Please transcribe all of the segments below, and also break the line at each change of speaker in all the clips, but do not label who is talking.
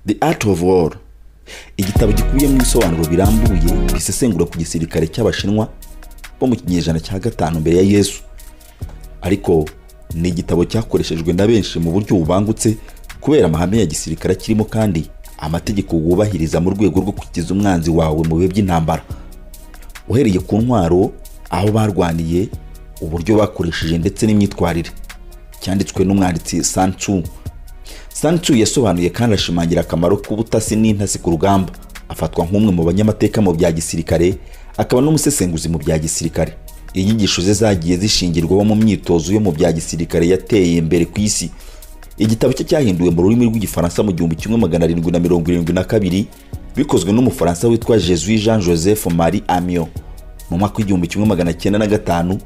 the art of war igitabo gikubiyemo ibisobanuro birambuye bisesengura ku gisirikare cy'abashinwa bo mu kinyejana cya gatanu mbere ya yesu ariko ni igitabo cyakoreshejwe na benshi mu buryo bubangutse kubera amahame ya gisirikare kirimo kandi amategeko wubahiriza mu rwego rwo kukiza umwanzi wawe mu bihe by'intambara uhereye ku ntwaro aho barwaniye uburyo bakoresheje ndetse n'imyitwarire cyanditswe n'umwanditsi santu santu yasobanuye kandi ashimangira akamaro k'ubutasi n'intasi ku rugamba afatwa nk'umwe mu banyamateka mu bya gisirikare akaba n'umusesenguzi mu bya gisirikare inyigisho ze zagiye zishingirwaho mu myitozo yo mu bya gisirikare yateye imbere ku isi igitabo cye cyahinduwe mu rurimi rw'igifaransa mu gihumbi kimwe magana arindwi na mirongo irindwi na kabiri bikozwe n'umufaransa witwa jesus jean joseph marie amion mu mwaka w'igihumbi kimwe magana cyenda na gatanu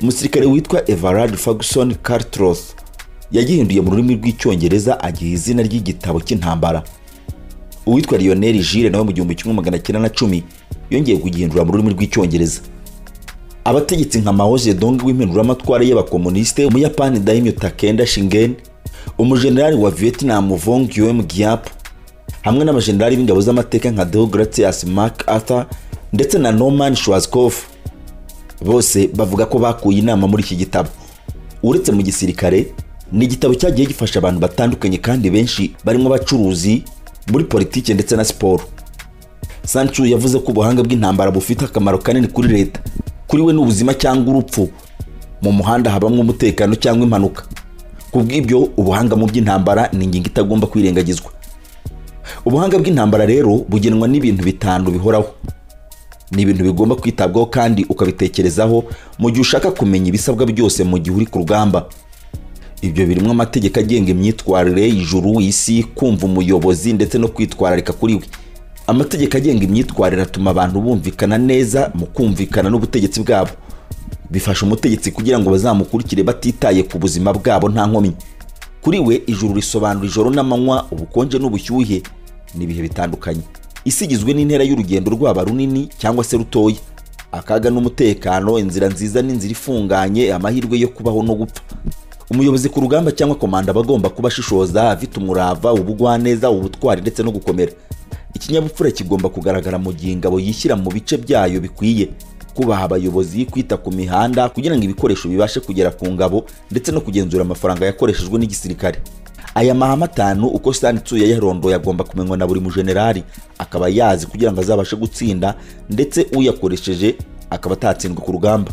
umusirikare witwa everard ferguson cartros yagihinduye mu rurimi rw'icyongereza agiha izina ry'igitabo cy'intambara uwitwa lionel gilles nawe mu gihumbi kimwe magana cyenda na cumi yongeye kugihindura mu rurimi rw'icyongereza abategetsi nka mao zedong w'impinduramatwara y'abakomunisite umuyapani daimyo takenda shingen umujenerali wa vietnam von guillaume giap hamwe n'abajenerali b'ingabo z'amateka nka deo gratias mark arthur ndetse na norman schwarzkopf bose bavuga ko bakuye inama muri iki gitabo uretse mu gisirikare ni igitabo cyagiye gifasha abantu batandukanye kandi benshi barimo abacuruzi muri politiki ndetse na siporo sanchu yavuze ko ubuhanga bw'intambara bufite akamaro kanini kuri leta kuri we ni ubuzima cyangwa urupfu mu muhanda habamo umutekano cyangwa impanuka ku bw'ibyo ubuhanga mu by'intambara ni ingingo itagomba kwirengagizwa ubuhanga bw'intambara rero bugenwa n'ibintu bitanu bihoraho ni ibintu bigomba kwitabwaho kandi ukabitekerezaho mu gihe ushaka kumenya ibisabwa byose mu gihe uri ku rugamba ibyo birimo amategeko agenga imyitwarire ijuru isi kumva umuyobozi ndetse no kwitwararika kuri we amategeko agenga imyitwarire atuma abantu bumvikana neza mu kumvikana n'ubutegetsi bwabo bifasha umutegetsi kugira ngo bazamukurikire batitaye ku buzima bwabo nta nkomyi kuri we ijuru risobanura ijoro n'amanywa ubukonje n'ubushyuhe ni ibihe bitandukanye isi igizwe n'intera y'urugendo rwaba runini cyangwa se rutoya akaga n'umutekano inzira nziza n'inzira ifunganye amahirwe yo kubaho no gupfa umuyobozi ku rugamba cyangwa komanda aba agomba kuba ashishoza afite umurava ubugwaneza ubutwari ndetse no gukomera ikinyabupfura kigomba kugaragara mu gihe ingabo yishyira mu bice byayo bikwiye kubaha abayobozi kwita ku mihanda kugira ngo ibikoresho bibashe kugera ku ngabo ndetse no kugenzura amafaranga yakoreshejwe n'igisirikare aya mahame atanu uko sanitsu yayarondoye agomba kumenywa na buri mujenerali akaba yazi kugira ngo azabashe gutsinda ndetse uyakoresheje akaba atatsindwa ku rugamba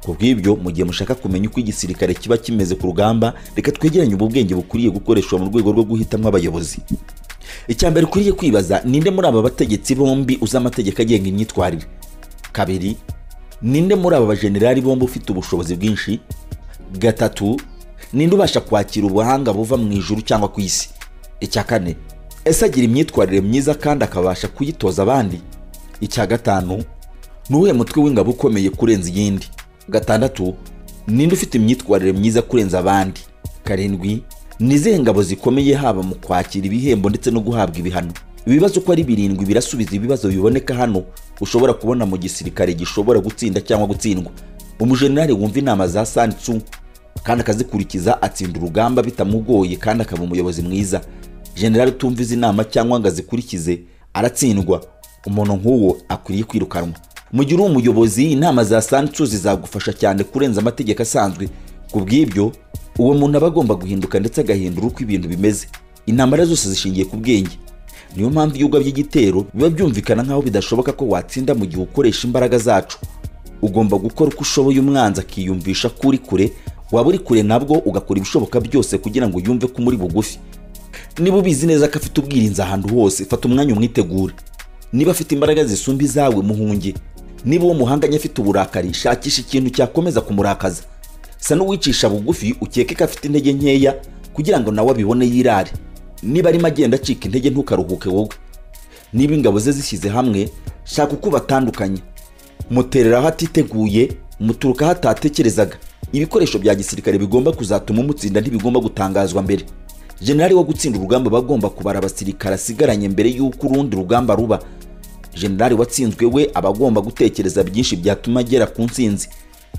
ku bw'ibyo mu gihe mushaka kumenya uko igisirikare kiba kimeze ku rugamba reka twegeranye ubu bwenge bukwiriye gukoreshwa mu rwego rwo guhitamo abayobozi icya mbere ukwiriye kwibaza ninde muri aba bategetsi bombi uzi amategeko agenga imyitwarire kabiri ninde muri aba bajenerali bombi ufite ubushobozi bwinshi gatatu ninde ubasha kwakira ubuhanga buva mu ijuru cyangwa ku isi icya kane ese agira imyitwarire myiza kandi akabasha kuyitoza abandi icya gatanu ni uwuhe mutwe w'ingabo ukomeye kurenza iyindi gatandatu ninde ufite imyitwarire myiza kurenza abandi karindwi ni izihe ngabo zikomeye haba mu kwakira ibihembo ndetse no guhabwa ibihano ibibazo uko ari birindwi birasubiza ibibazo biboneka hano ushobora kubona mu gisirikare gishobora gutsinda cyangwa gutsindwa umujenerali wumva inama za sanitsu kandi akazikurikiza atsinda urugamba bitamugoye kandi akaba umuyobozi mwiza generali utumva izi nama cyangwa ngo azikurikize aratsindwa umuntu nk'uwo akwiriye kwirukanwa mu gihe uri umuyobozi inama za sanitsu zizagufasha cyane kurenza amategeko asanzwe ku bw'ibyo uwo muntu aba agomba guhinduka ndetse agahindura uko ibintu bimeze intambara zose zishingiye ku bwenge niyo mpamvu ibibuga by'igitero biba byumvikana nk'aho bidashoboka ko watsinda mu gihe ukoresha imbaraga zacu ugomba gukora uko ushoboye umwanzi akiyumvisha ko uri kure waba uri kure nabwo ugakora ibishoboka byose kugira ngo yumve ko muri bugufi niba ubizi neza ko afite ubwirinzi ahantu hose fata umwanya umwitegure niba afite imbaraga zisumba izawe muhunge niba uwo muhanganye afite uburakari shakisha ikintu cyakomeza kumurakaza sa n'uwicisha bugufi ukeke ko afite intege nkeya kugira ngo nawe abibone yirare niba arimo agenda acika intege ntukaruhuke wowe niba ingabo ze zishyize hamwe shaka uko batandukanye muterera aho atiteguye muturuka aho atatekerezaga ibikoresho bya gisirikare bigomba kuzatuma umutsinda ntibigomba gutangazwa mbere generali wo gutsinda urugamba aba agomba kubara abasirikare asigaranye mbere y'uko urundi rugamba ruba generali watsinzwe we aba agomba gutekereza byinshi byatuma agera ku nsinzi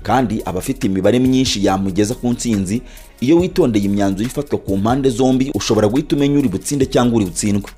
kandi aba afite imibare myinshi yamugeza ku nsinzi iyo witondeye imyanzuro ifatwa ku mpande zombi ushobora guhita umenya uri butsinde cyangwa uri butsindwe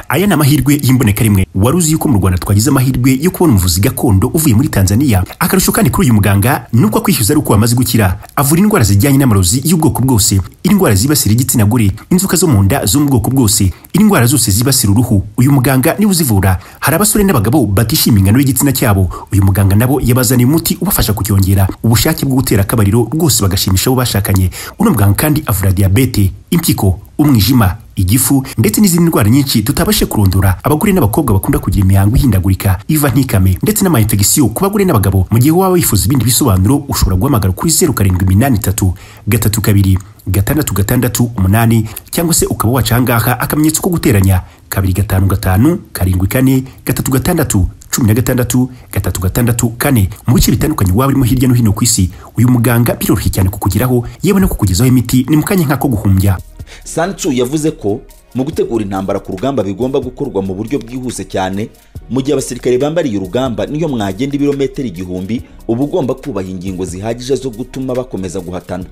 aya ni amahirwe y'imboneka rimwe wari uzi yuko mu rwanda twagize amahirwe yo kubona umuvuzi gakondo uvuye muri tanzania akarusho kandi kuri uyu muganga ni uko akwishyuza ari uko wamaze gukira avura indwara zijyanye n'amarozi y'ubwoko bwose indwara zibasira igitsina gore inzoka zo mu nda zo mu bwoko bwose indwara zose zibasira uruhu uyu muganga niwe uzivura hari abasore n'abagabo batishimiye ingano y'igitsina cyabo uyu muganga nabo yabazaniye umuti ubafasha kucyongera ubushake bwo gutera akabariro rwose bagashimisha abo bashakanye uno muganga kandi avura diyabete impyiko umwijima igifu ndetse n'izindi ndwara nyinshi tutabashe kurondora abagore n'abakobwa bakunda kugira imihango ihindagurika iva ntikame ndetse n'amayinfegisiyo ku bagore n'abagabo mu gihe waba wifuza ibindi bisobanuro ushobora guhamagara kuri zeru karindwi iminani itatu gatatu kabiri gatandatu gatandatu umunani cyangwa se ukaba waca ahangaha akamenyetso ko guteranya kabiri gatanu gatanu karindwi kane gatatu gatandatu cumi na gatandatu gatatu gatandatu kane mu bice bitandukanye waba urimo hirya no hino ku isi uyu muganga biroroshye cyane kukugeraho yewe no kukugezaho imiti ni mu kanya nk'ako guhumbya
sancu yavuze ko mu gutegura intambara ku rugamba bigomba gukorwa mu buryo bwihuse cyane mu gihe abasirikare bambariye urugamba niyo mwagenda ibirometero igihumbi uba ugomba kubaha ingingo zihagije zo gutuma bakomeza guhatana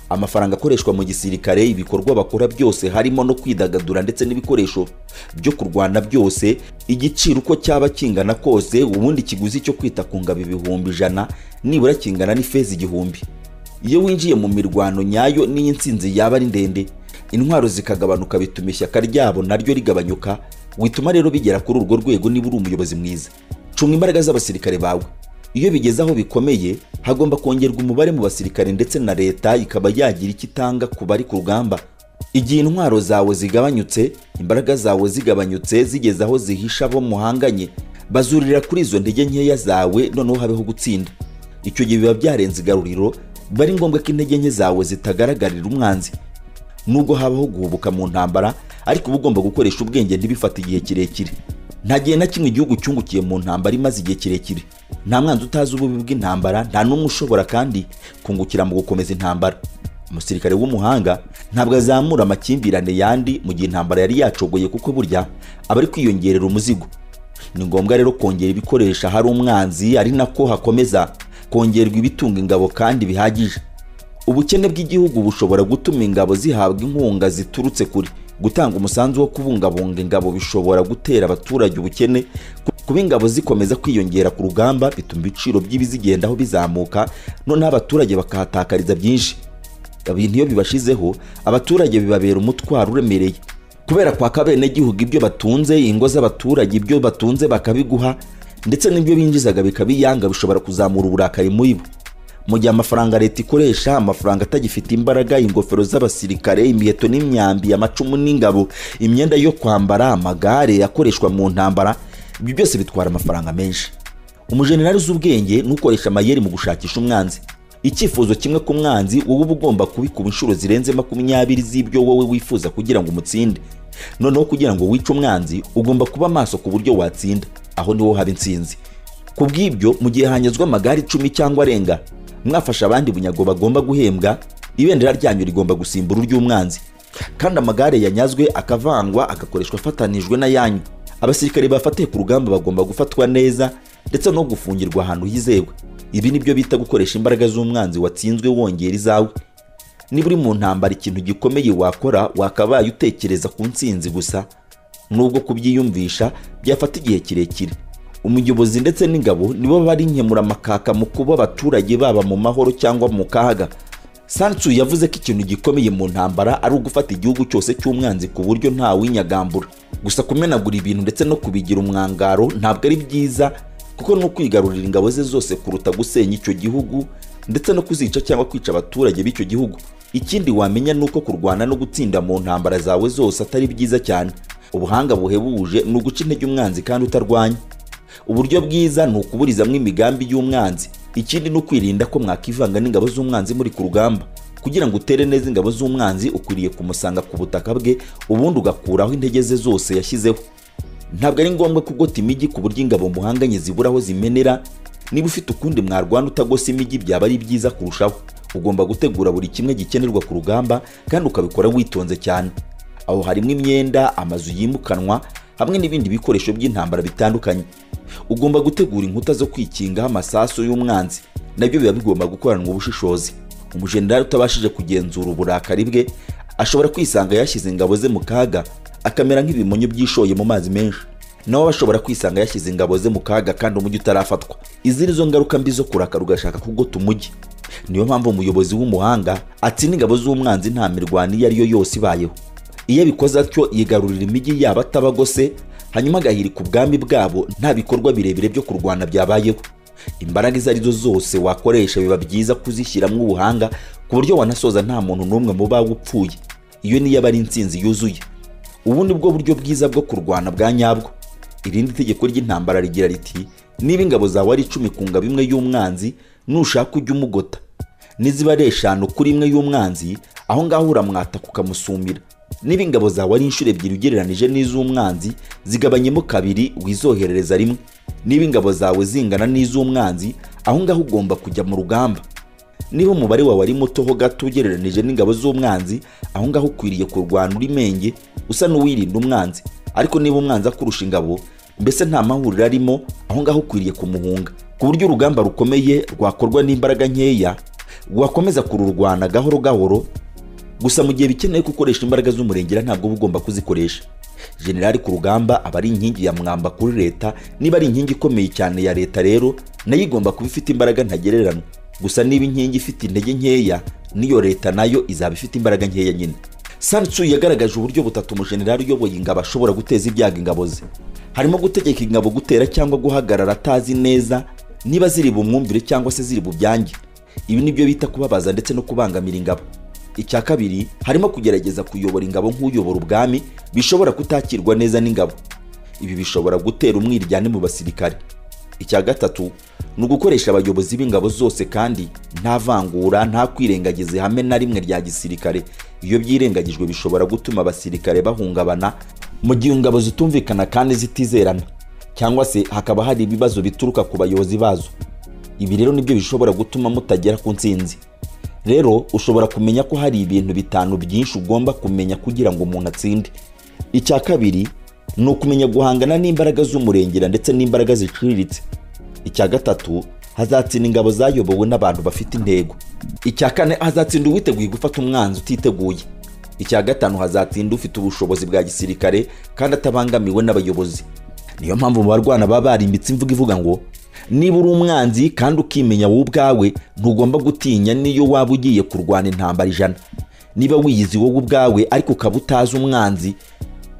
amafaranga akoreshwa mu gisirikare ibikorwa bakora byose harimo no kwidagadura ndetse n'ibikoresho byo kurwana byose igiciro uko cyaba kingana kose ubundi ikiguzi cyo kwita ku ngabo ibihumbi ijana nibura kingana n'ifeza igihumbi iyo winjiye mu mirwano nyayo n'iyi nsinzi yaba ari ndende intwaro zikagabanuka bituma ishyaka ryabo naryo rigabanyuka wituma rero bigera kuri urwo rwego niba uri umuyobozi mwiza cunga imbaraga z'abasirikare bawe iyo bigeze aho bikomeye hagomba kongerwa umubare mu basirikare ndetse na leta ikaba yagira icyo itanga ku bari ku rugamba igihe intwaro zawe zigabanyutse imbaraga zawe zigabanyutse zigeze aho zihisha abo muhanganye bazurira kuri izo ndege nkeya zawe noneho habeho gutsinda icyo gihe biba byarenze igaruriro biba ari ngombwa ko intege nke zawe zitagaragarira umwanzi nubwo habaho guhubuka mu ntambara ariko uba ugomba gukoresha ubwenge ntibifate igihe kirekire nta gihe na kimwe igihugu cyungukiye mu ntambara imaze igihe kirekire nta mwanzi utazi ububi bw'intambara nta n'umwe ushobora kandi kungukira mu gukomeza intambara umusirikare w'umuhanga ntabwo azamura amakimbirane yandi mu gihe intambara yari yacogoye kuko burya aba ari kwiyongerera umuzigo ni ngombwa rero kongera ibikoresha hari umwanzi ari nako hakomeza kongerwa ibitunga ingabo kandi bihagije ubukene bw'igihugu bushobora gutuma ingabo zihabwa inkunga ziturutse kure gutanga umusanzu wo kubungabunga ingabo bishobora gutera abaturage ubukene kuba ingabo zikomeza kwiyongera ku rugamba bituma ibiciro by'ibizigendaho bizamuka noneho abaturage bakahatakariza byinshi ibintu iyo bibashizeho abaturage bibabera umutwaro uremereye kubera kwaka abenegihugu ibyo batunze ingo z'abaturage ibyo batunze bakabiguha ndetse n'ibyo binjizaga bikabiyanga bishobora kuzamura uburakari muri bo mu gihe amafaranga leta ikoresha amafaranga atagifite imbaraga ingofero z'abasirikare imiheto n'imyambi amacumu n'ingabo imyenda yo kwambara amagare akoreshwa mu ntambara ibi byose bitwara amafaranga menshi umujenerali uzi ubwenge n'ukoresha amayeri mu gushakisha umwanzi icyifuzo kimwe ku mwanzi wowe uba ugomba kubikuba inshuro zirenze makumyabiri z'ibyo wowe wifuza kugira ngo umutsinde noneho kugira ngo wice umwanzi ugomba kuba amaso ku buryo watsinda aho niho haba insinzi ku bw'ibyo mu gihe hanyuzwa amagare icumi cyangwa arenga mwafasha abandi bunyago bagomba guhembwa ibendera ryanyu rigomba gusimbura ury'umwanzi kandi amagare yanyazwe akavangwa agakoreshwa afatanijwe n'ayanyu abasirikare bafatiye ku rugamba bagomba gufatwa neza ndetse no gufungirwa ahantu hizewe ibi nibyo bita gukoresha imbaraga z'umwanzi watsinzwe wongera izawe niba uri mu ntambara ikintu gikomeye wakora wakabaye utekereza ku nsinzi gusa nubwo kubyiyumvisha byafata igihe kirekire umuyobozi ndetse n'ingabo nibo bari nkemuramakaka mu kuba abaturage baba mu mahoro cyangwa mu kaga sancu yavuze ko ikintu gikomeye mu ntambara ari ugufata igihugu cyose cy'umwanzi ku buryo ntawinyagambura gusa kumenagura ibintu ndetse no kubigira umwangaro ntabwo ari byiza kuko ni ukwigarurira ingabo ze zose kuruta gusenya icyo gihugu ndetse no kuzica cyangwa kwica abaturage b'icyo gihugu ikindi wamenya ni uko kurwana no gutsinda mu ntambara zawe zose atari byiza cyane ubuhanga buhebuje ni uguca intege umwanzi kandi utarwanya uburyo bwiza ni ukuburizamo imigambi y'umwanzi ikindi ni ukwirinda ko mwakivanga n'ingabo z'umwanzi muri ku rugamba kugira ngo utere neza ingabo z'umwanzi ukwiriye kumusanga ku butaka bwe ubundi ugakuraho intege ze zose yashyizeho ntabwo ari ngombwa kugota imijyi ku buryo ingabo muhanganye zibura aho zimenera niba ufite ukundi mwarwana utagosa imijyi byaba ari byiza kurushaho ugomba gutegura buri kimwe gikenerwa ku rugamba kandi ukabikora witonze cyane aho harimo imyenda amazu yimukanwa hamwe n'ibindi bikoresho by'intambara bitandukanye ugomba gutegura inkuta zo kwikingaho amasasu y'umwanzi nabyo biba bigomba gukoranwa ubushishozi umujenerali utabashije kugenzura uburakari bwe ashobora kwisanga yashyize ingabo ze mu kaga akamera nk'ibimonyo byishoye mu mazi menshi nawe aba ashobora kwisanga yashyize ingabo ze mu kaga kandi umujyi utarafatwa izi ni zo ngaruka mbi zo kurakara ugashaka kugota umujyi niyo mpamvu umuyobozi w'umuhanga atsinda ingabo z'umwanzi nta mirwano iyo ari yo yose ibayeho iyo abikoze atyo yigarurira imijyi yaba atabagose hanyuma agahirika ubwami bwabo nta bikorwa birebire byo kurwana byabayeho imbaraga izo ari zo zose wakoresha biba byiza kuzishyiramo ubuhanga ku buryo wanasoza nta muntu n'umwe mu bawe upfuye iyo niyo aba ari intsinzi yuzuye ubu ni bwo buryo bwiza bwo kurwana bwa nyabwo irindi tegeko ry'intambara rigira riti niba ingabo zawe ari icumi ku ngabo imwe y'umwanzi nushaka ujye umugota niziba ari eshanu kuri imwe y'umwanzi aho ngaho uramwataka ukamusumira niba ingabo zawe ari inshuro ebyiri ugereranije n'iz'umwanzi zigabanyemo kabiri wizoherereza rimwe niba ingabo zawe zingana n'iz'umwanzi aho ngaho ugomba kujya mu rugamba niba umubare wawe ari muto ho gato ugereranije n'ingabo z'umwanzi aho ngaho ukwiriye kurwana uri menge usa n'uwirinda umwanzi ariko niba umwanzi akurusha ingabo mbese nta mahuriro arimo aho ngaho ukwiriye kumuhunga ku buryo urugamba rukomeye rwakorwa n'imbaraga nkeya wakomeza kururwana gahoro gahoro gusa mu gihe bikeneye gukoresha imbaraga z'umurengera ntabwo uba ugomba kuzikoresha generali ku rugamba aba ari inkingi ya mwamba kuri leta niba ari inkingi ikomeye cyane ya leta rero nayo igomba kuba ifite imbaraga ntagereranywa gusa niba inkingi ifite intege nkeya n'iyo leta nayo izaba ifite imbaraga nkeya nyine sansu yagaragaje uburyo butatu umujenerali uyoboye ingabo ashobora guteza ibyago ingabo ze harimo gutegeka ingabo gutera cyangwa guhagarara atazi neza niba ziri bumwumvire cyangwa se ziri bubyange ibi ni byo bita kubabaza ndetse no kubangamira ingabo icya kabiri harimo kugerageza kuyobora ingabo nk'uyobora ubwami bishobora kutakirwa neza n'ingabo ibi bishobora gutera umwiryane mu basirikare icya gatatu ni ugukoresha abayobozi b'ingabo zose kandi nta vangura nta kwirengagiza ihame na rimwe rya gisirikare iyo byirengagijwe bishobora gutuma abasirikare bahungabana mu gihe ingabo zitumvikana kandi zitizerana cyangwa se hakaba hari ibibazo bituruka ku bayobozi bazo ibi rero nibyo bishobora gutuma mutagera ku ntsinzi rero ushobora kumenya ko hari ibintu bitanu byinshi ugomba kumenya kugira ngo umuntu atsinde icya kabiri ni ukumenya guhangana n'imbaraga z'umurengera ndetse n'imbaraga ziciriritse icya gatatu hazatsinda ingabo zayobowe n'abantu bafite intego icya kane hazatsinda uwiteguye gufata umwanzi utiteguye icya gatanu hazatsinda ufite ubushobozi bwa gisirikare kandi atabangamiwe n'abayobozi niyo mpamvu mu barwana baba barimbitse imvugo ivuga ngo niba uri umwanzi kandi ukimenya wowe ubwawe ntugomba gutinya n'iyo waba ugiye kurwana intambara ijana niba wiyizi wowe ubwawe ariko ukaba utazi umwanzi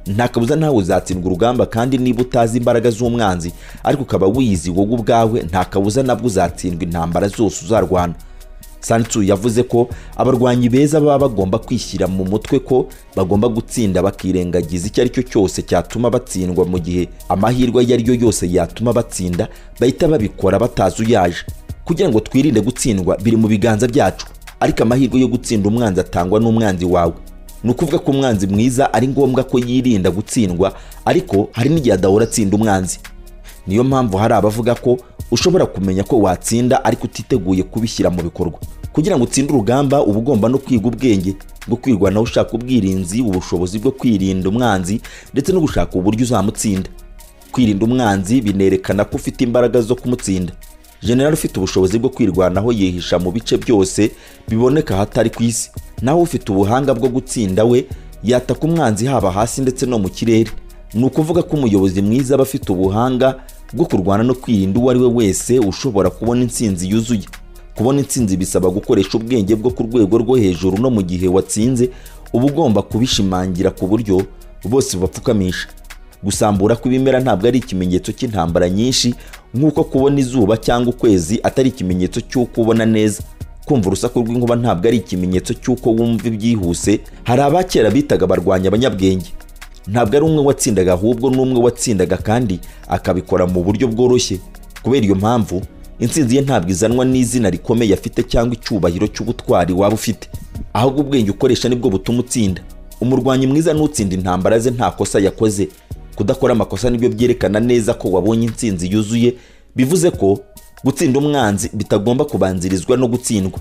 nta kabuza nawe uzatsindwa urugamba kandi niba utazi imbaraga z'umwanzi ariko ukaba wiyizi wowe ubwawe nta kabuza nabwo uzatsindwa intambara zose uzarwana sansu yavuze ko abarwanyi beza baba bagomba kwishyira mu mutwe ko bagomba gutsinda bakirengagiza icyo ari cyo cyose cyatuma batsindwa mu gihe amahirwe ayo ari yo yose yatuma batsinda bahita babikora batazi uyaje kugira ngo twirinde gutsindwa biri mu biganza byacu ariko amahirwe yo gutsinda umwanzi atangwa n'umwanzi wawe ni ukuvuga ko umwanzi mwiza ari ngombwa ko yirinda gutsindwa ariko hari n'igihe adahora atsinda umwanzi niyo mpamvu hari abavuga ko ushobora kumenya ko watsinda ariko utiteguye kubishyira mu bikorwa kugira ngo utsinde urugamba uba ugomba no kwiga ubwenge bwo kwirwanaho ushaka ubwirinzi ubushobozi bwo kwirinda umwanzi ndetse no gushaka uburyo uzamutsinda kwirinda umwanzi binerekana ko ufite imbaraga zo kumutsinda generali ufite ubushobozi bwo kwirwanaho yihisha mu bice byose biboneka ahatari ku isi naho ufite ubuhanga bwo gutsinda we yataka umwanzi haba hasi ndetse no mu kirere ni ukuvuga ko umuyobozi mwiza aba afite ubuhanga bwo kurwana no kwirinda uwo ari we wese ushobora kubona intsinzi yuzuye kubona intsinzi bisaba gukoresha ubwenge bwo ku rwego rwo hejuru no mu gihe watsinze uba ugomba kubishimangira ku buryo bose bapfukamisha gusambura kw'ibimera ntabwo ari ikimenyetso cy'intambara nyinshi nk'uko kubona izuba cyangwa ukwezi atari ikimenyetso cy'uko ubona neza kumva urusaku rw'inkuba ntabwo ari ikimenyetso cy'uko wumva ibyihuse hari abakera bitaga abarwanya abanyabwenge ntabwo ari umwe watsindaga ahubwo ni umwe watsindaga kandi akabikora mu buryo bworoshye kubera iyo mpamvu intsinzi ye ntabwo izanwa n'izina rikomeye afite cyangwa icyubahiro cy'ubutwari waba ufite ahubwo ubwenge ukoresha nibwo butuma utsinda umurwanyi mwiza n'utsinda intambara ze nta kosa yakoze kudakora amakosa nibyo byerekana neza ko wabonye intsinzi yuzuye bivuze ko gutsinda umwanzi bitagomba kubanzirizwa no gutsindwa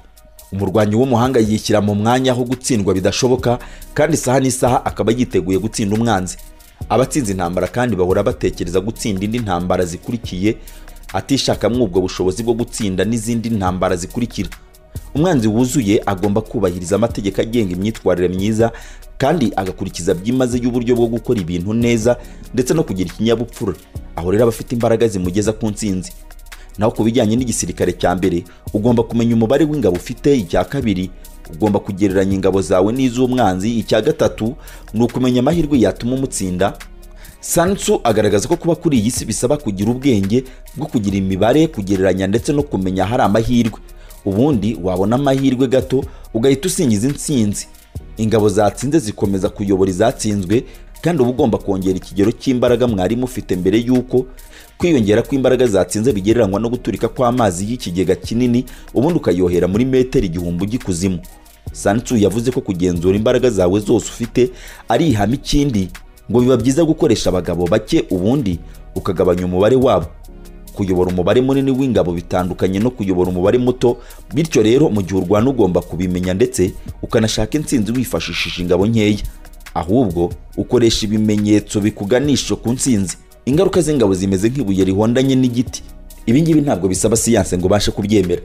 umurwanyi w'umuhanga yishyira mu mwanya aho gutsindwa bidashoboka kandi isaha n'isaha akaba yiteguye gutsinda umwanzi abatsinze intambara kandi bahora batekereza gutsinda indi ntambara zikurikiye atishakamo ubwo bushobozi bwo gutsinda n'izindi ntambara zikurikira umwanzi wuzuye agomba kubahiriza amategeko agenga imyitwarire myiza kandi agakurikiza byimazeyo uburyo bwo gukora ibintu neza ndetse no kugira ikinyabupfura aho rero aba afite imbaraga zimugeza ku ntsinzi naho ku bijyanye n'igisirikare cya mbere ugomba kumenya umubare w'ingabo ufite icya kabiri ugomba kugereranya ingabo zawe n'iz'umwanzi icya gatatu ni ukumenya amahirwe yatuma umutsinda sansu agaragaza ko kuba kuri iyi si bisaba kugira ubwenge bwo kugira imibare kugereranya ndetse no kumenya ahari amahirwe ubundi wabona amahirwe gato ugahita usingiza intsinzi ingabo zatsinze zikomeza kuyobora izatsinzwe kandi uba ugomba kongera ikigero cy'imbaraga mwari mufite mbere y'uko kwiyongera kw'imbaraga zatsinze bigereranywa no guturika kw'amazi y'ikigega kinini ubundi ukayohera muri metero igihumbi ugikuzimu sansu yavuze ko kugenzura imbaraga zawe zose ufite ari ihame ikindi ngo biba byiza gukoresha abagabo bake ubundi ukagabanya umubare wabo kuyobora umubare munini w'ingabo bitandukanye no kuyobora umubare muto bityo rero mu gihe urwana ugomba kubimenya ndetse ukanashaka intsinzi wifashishije ingabo nkeya ahubwo ukoresha ibimenyetso bikuganisha ku ntsinzi ingaruka z'ingabo zimeze nk'ibuye rihondanye n'igiti ibi ngibi ntabwo bisaba siyanse ngo ubashe kubyemera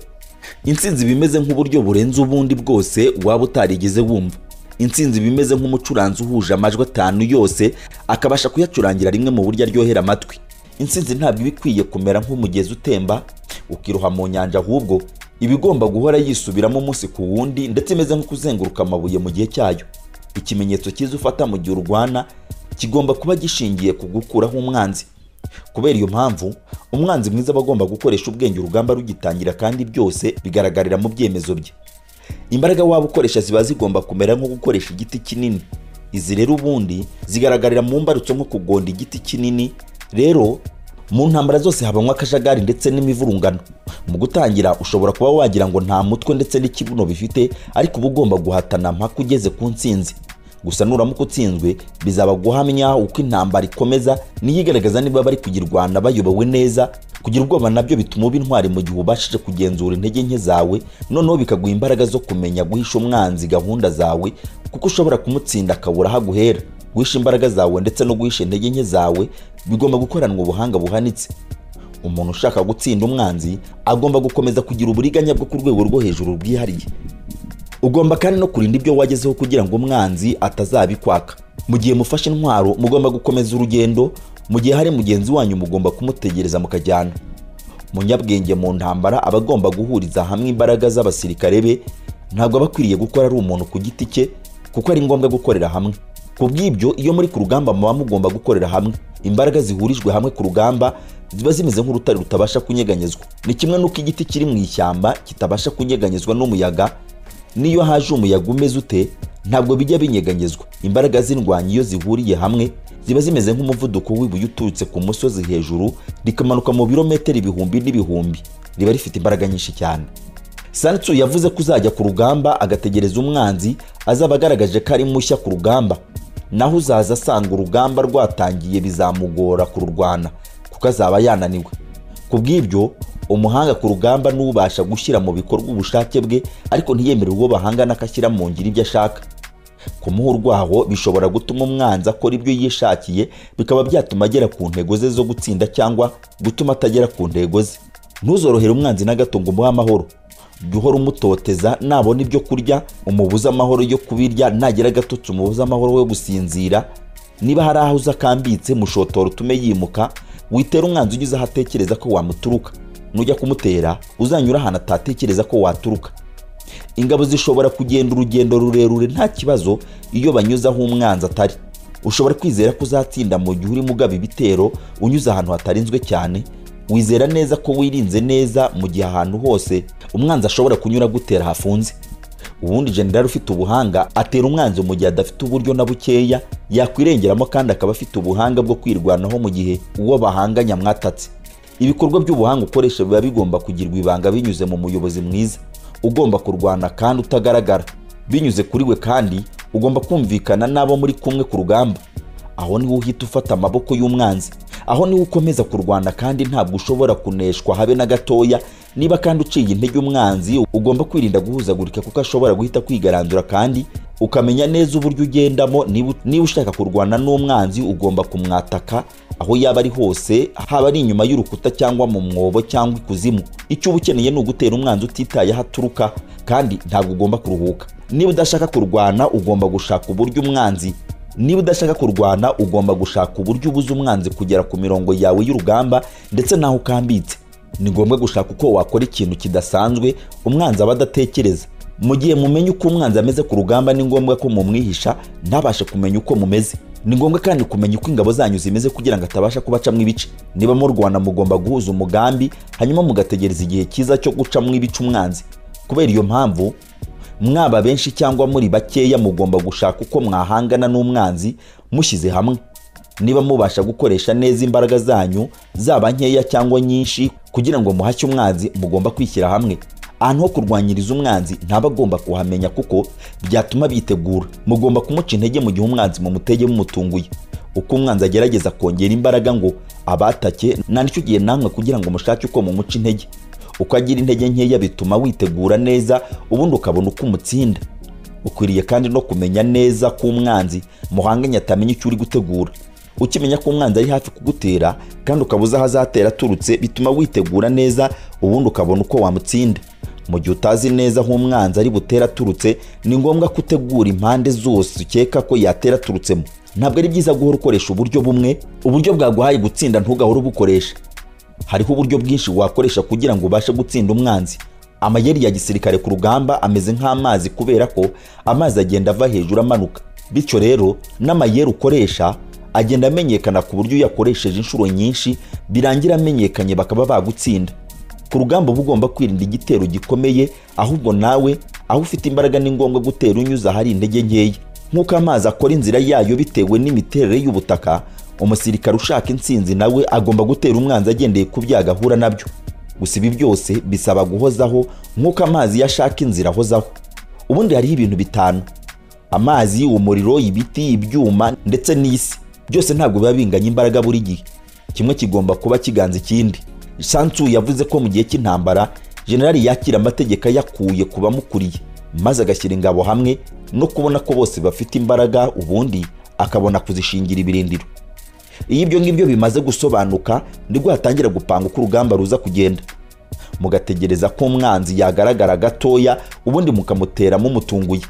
intsinzi bimeze nk'uburyo burenze ubundi bwose waba utarigeze wumva intsinzi bimeze nk'umucuranzi uhuje amajwi atanu yose akabasha kuyacurangira rimwe mu buryo aryohera amatwi intsinzi ntabwo iba ikwiye kumera nk'umugezi utemba ukiroha mu nyanja ahubwo iba igomba guhora yisubiramo umunsi ku wundi ndetse imeze nko kuzenguruka amabuye mu gihe cyayo ikimenyetso cyiza ufata mu gihe urwana kigomba kuba gishingiye ku gukuraho umwanzi kubera iyo mpamvu umwanzi mwiza aba agomba gukoresha ubwenge urugamba rugitangira kandi byose bigaragarira mu byemezo bye imbaraga waba ukoresha ziba zigomba kumera nko gukoresha igiti kinini izi rero ubundi zigaragarira mu mbarutso nko kugonda igiti kinini rero mu ntambara zose habamo akajagari ndetse n'imivurungano mu gutangira ushobora kuba wagira ngo nta mutwe ndetse n'ikibuno bifite ariko uba ugomba guhatana mpaka ugeze ku ntsinzi gusa nuramuka utsinzwe bizaba guhamya uko intambara ikomeza n'iyigaragaza niba bari kuyirwana bayobowe neza kugira ubwoba nabyo bituma uba intwari mu gihe ubashije kugenzura intege nke zawe noneho bikaguha imbaraga zo kumenya guhisha umwanzi gahunda zawe kuko ushobora kumutsinda akabura aho aguhera guhisha imbaraga zawe ndetse no guhisha intege nke zawe bigomba gukoranwa ubuhanga buhanitse umuntu ushaka gutsinda umwanzi agomba gukomeza kugira uburiganya bwo ku rwego rwo hejuru bwihariye ugomba kandi no kurinda ibyo wagezeho kugira ngo umwanzi atazabikwaka mu gihe mufashe intwaro mugomba gukomeza urugendo mu gihe hari mugenzi wanyu mugomba kumutegereza mukajyana munyabwenge mu ntambara aba agomba guhuriza hamwe imbaraga z'abasirikare be ntabwo aba akwiriye gukora ari umuntu ku giti cye kuko ari ngombwa gukorera hamwe ku bw'ibyo iyo muri ku rugamba muba mugomba gukorera hamwe imbaraga zihurijwe hamwe ku rugamba ziba zimeze nk'urutare rutabasha kunyeganyezwa ni kimwe n'uko igiti kiri mu ishyamba kitabasha kunyeganyezwa n'umuyaga n'iyo haje umuyaga umeze ute ntabwo bijya binyeganyezwa imbaraga z'indwanyi iyo zihuriye hamwe ziba zimeze nk'umuvuduko w'ibuye uturutse ku musozi hejuru rikamanuka mu birometero ibihumbi n'ibihumbi riba rifite imbaraga nyinshi cyane sansu yavuze ko uzajya ku rugamba agategereza umwanzi azaba agaragaje ko ari mushya ku rugamba naho uzaza asanga urugamba rwatangiye bizamugora kururwana kuko azaba yananiwe ku bw'ibyo umuhanga ku rugamba n'ubasha gushyira mu bikorwa ubushake bwe ariko ntiyemere uwo bahangana ko ashyira mu ngiro ibyo ashaka kumuha urwaho bishobora gutuma umwanzi akora ibyo yishakiye bikaba byatuma agera ku ntego ze zo gutsinda cyangwa gutuma atagera ku ntego ze ntuzorohere umwanzi na gato ngo umuhe amahoro jya uhora umutoteza nabona ibyo kurya umubuze amahoro yo kubirya nagira agatotsi umubuze amahoro yo gusinzira niba hari aho uza akambitse mushotora utume yimuka witera umwanzi ujye uza aho atekereza ko wamuturuka nujya kumutera uzanyura ahantu atatekereza ko waturuka ingabo zishobora kugenda urugendo rurerure nta kibazo iyo banyuze aho umwanzi atari ushobora kwizera ko uzatsinda mu gihe urimo ugaba ibitero unyuze ahantu hatarinzwe cyane wizera neza ko wirinze neza mu gihe ahantu hose umwanzi ashobora kunyura agutera hafunze ubundi generari ufite ubuhanga atera umwanzi mu gihe adafite uburyo na bukeya yakwirengeramo kandi akaba afite ubuhanga bwo kwirwanaho mu gihe uwo bahanganya mwatatse ibikorwa by'ubuhanga ukoresha biba bigomba kugirwa ibanga binyuze mu muyobozi mwiza ugomba kurwana kandi utagaragara binyuze kuri we kandi ugomba kumvikana n'abo muri kumwe ku rugamba aho niho uhita ufata amaboko y'umwanzi aho niho ukomeza kurwana kandi ntabwo ushobora kuneshwa habe na gatoya niba kandi uciye intege umwanzi ugomba kwirinda guhuzagurika kuko ashobora guhita kwigarandura kandi ukamenya neza uburyo ugendamo niba- niba ushaka kurwana n'umwanzi ugomba kumwataka aho yaba ari hose haba ari inyuma y'urukuta cyangwa mu mwobo cyangwa ikuzimu icyo uba ukeneye ni ugutera umwanzi utitaye aho aturuka kandi ntabwo ugomba kuruhuka niba udashaka kurwana ugomba gushaka uburyo umwanzi niba udashaka kurwana ugomba gushaka uburyo ubuza umwanzi kugera ku mirongo yawe y'urugamba ndetse n'aho ukambitse ni ngombwa gushaka uko wakora ikintu kidasanzwe umwanzi aba adatekereza mu gihe mumenye uko umwanzi ameze ku rugamba ni ngombwa ko mumwihisha ntabashe kumenya uko mumeze ni ngombwa kandi kumenya uko ingabo zanyu zimeze kugira ngo atabasha kubacamo ibice niba murwana mugomba guhuza umugambi hanyuma mugategereza igihe cyiza cyo gucamo ibice umwanzi kubera iyo mpamvu mwaba benshi cyangwa muri bakeya mugomba gushaka uko mwahangana n'umwanzi mushyize hamwe niba mubasha gukoresha neza imbaraga zanyu zaba nkeya cyangwa nyinshi kugira ngo muhashye umwanzi mugomba kwishyira hamwe ahantu ho kurwanyiriza umwanzi ntaba agomba kuhamenya kuko byatuma bitegura mugomba kumuca intege mu gihe umwanzi mumutege mumutunguye uko umwanzi agerageza kongera imbaraga ngo abatake nandicyo igihe namwe kugira ngo mushake uko mumuca intege uko agira intege nkeya bituma witegura neza ubundi ukabona uko umutsinda ukwiriye kandi no kumenya neza ko umwanzi muhanganye atamenya icyo uri gutegura ukimenya ko umwanzi ari hafi kugutera kandi ukaba uzi aho azatera aturutse bituma witegura neza ubundi ukabona uko wamutsinda mu gihe utazi neza aho umwanzi ari butere aturutse ni ngombwa ko utegura impande zose ukeka ko yatera aturutsemo ntabwo ari byiza guhora ukoresha uburyo bumwe uburyo bwaguhaye gutsinda ntugahore ubukoresha hariho uburyo bwinshi wakoresha kugira ngo ubashe gutsinda umwanzi amayeri ya gisirikare ku rugamba ameze nk'amazi kubera ko amazi agenda ava hejuru amanuka bityo rero n'amayeri ukoresha agenda amenyekana ku buryo uyakoresheje inshuro nyinshi birangira amenyekanye bakaba bagutsinda ku rugamba uba ugomba kwirinda igitero gikomeye ahubwo nawe aho ufite imbaraga ni ngombwa gutera unyuze ahari intege nkeya nk'uko amazi akora inzira yayo bitewe n'imiterere y'ubutaka umusirikare ushaka intsinzi nawe agomba gutera umwanzi agendeye ku byago ahura nabyo gusa ibi byose bisaba guhozaho nk'uko amazi iyo ashaka inzira ahozaho ubundi hariho ibintu bitanu amazi umuriro ibiti ibyuma ndetse n'isi byose ntabwo biba binganya imbaraga buri gihe kimwe kigomba kuba kiganza ikindi shansu yavuze ko mu gihe cy'intambara generali yakira amategeko ayakuye ku bamukuriye maze agashyira ingabo hamwe no kubona ko bose bafite imbaraga ubundi akabona kuzishingira ibirindiro iyo ibyo ngibyo bimaze gusobanuka nibwo hatangira gupanga uko urugamba ruza kugenda mugategereza ko umwanzi yagaragara gatoya ubundi mukamutera mumutunguye